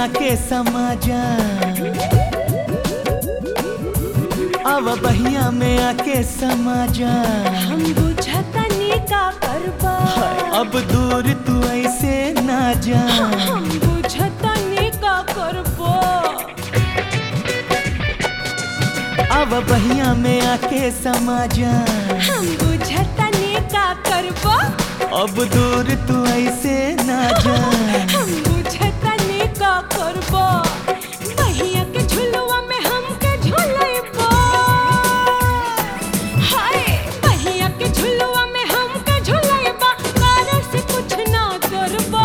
आके समा जा अब बहिया में आके समा जा हम बुझतनी का करबा अब दूर तू ऐसे ना जा हम बुझतनी का करबा अब बहिया में आके समा जा हम बुझतनी का करबा अब दूर तू ऐसे ना जा हम बुझतनी का करबा बहिया के झुलुआ में हमके झुलैबा हाय बहिया के झुलुआ में हमके झुलैबा कारे से कुछ ना करबा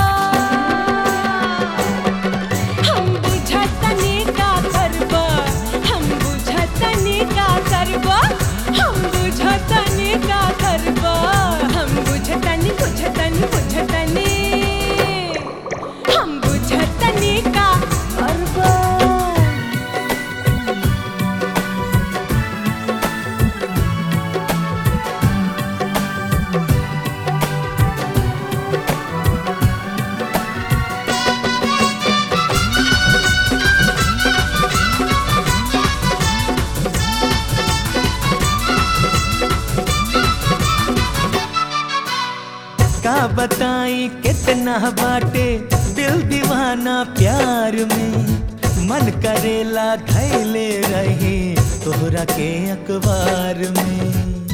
हम बुझतनी का करबा हम बुझतनी का करबा हम बुझतनी का करबा हम बुझतनी बुझतनी बुझतनी हम बुझतनी का करबा का बताई कितना बाटे दिल दीवाना प्यार में मन करेला धैले रहे तोहरा के अखबार में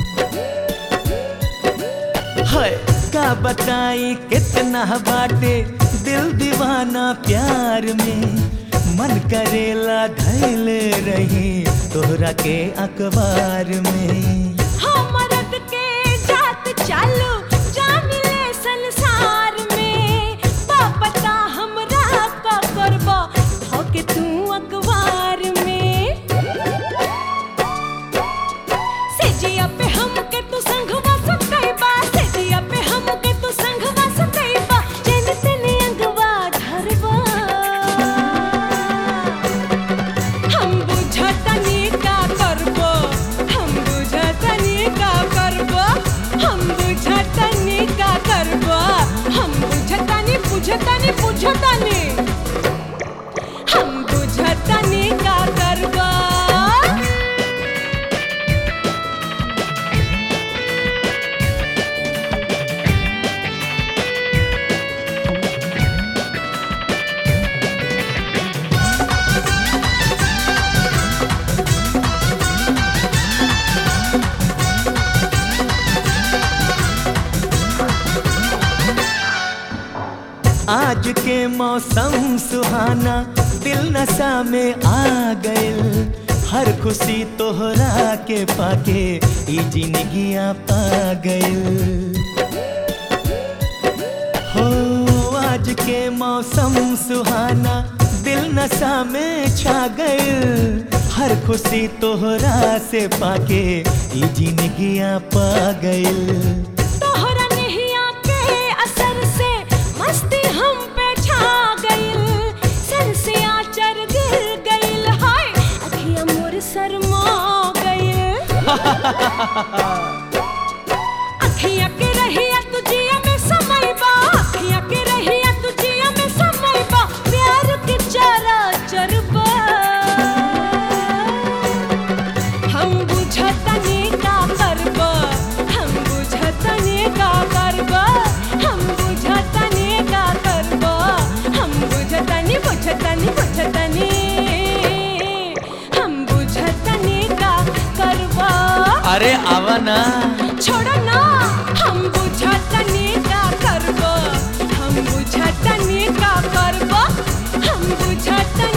है का बताई कितना बाटे दिल दीवाना प्यार में मन करेला धैले रहे तोहरा के अखबार में हमरद के जात चालू जामिले संसार में पापता हमरा का करबा होके तू अखबार में सेजिया पे हमके तू संगवा सतैबा सेजिया पे हमके तू संगवा सतैबा जेन तेने अंगवा धरबा हम बुझतनी का करबो हम बुझतनी का करबो हम बुझतनी का करबो हम बुझतनी बुझतनी बुझतनी हम बुझतनी का करबो आज के मौसम सुहाना दिल नशा में आ गइल हर खुशी तोहरा के पाके ई जिंदगिया पा गइल हो आज के मौसम सुहाना दिल नशा में छा गइल हर खुशी तोहरा से पाके ई जिंदगिया पा गइल तोहरा नहिया के असर से मस्ती हम पे छा गइल सर से आचर गिर गइल हाय अखियां मोर शर्मा गइल अखियां के रहिया तुझिया में समय बा अखियां के रहिया तुझिया में समय बा प्यार के चारा चरबा हम बुझतनी का करबा हम बुझतनी का करबा हम बुझतनी का करबा हम बुझतनी बुझतनी बुझतनी हम बुझतनी का करबा अरे आवा ना छोड़ो ना हम बुझतनी का करबा हम बुझतनी का करबा हम बुझतनी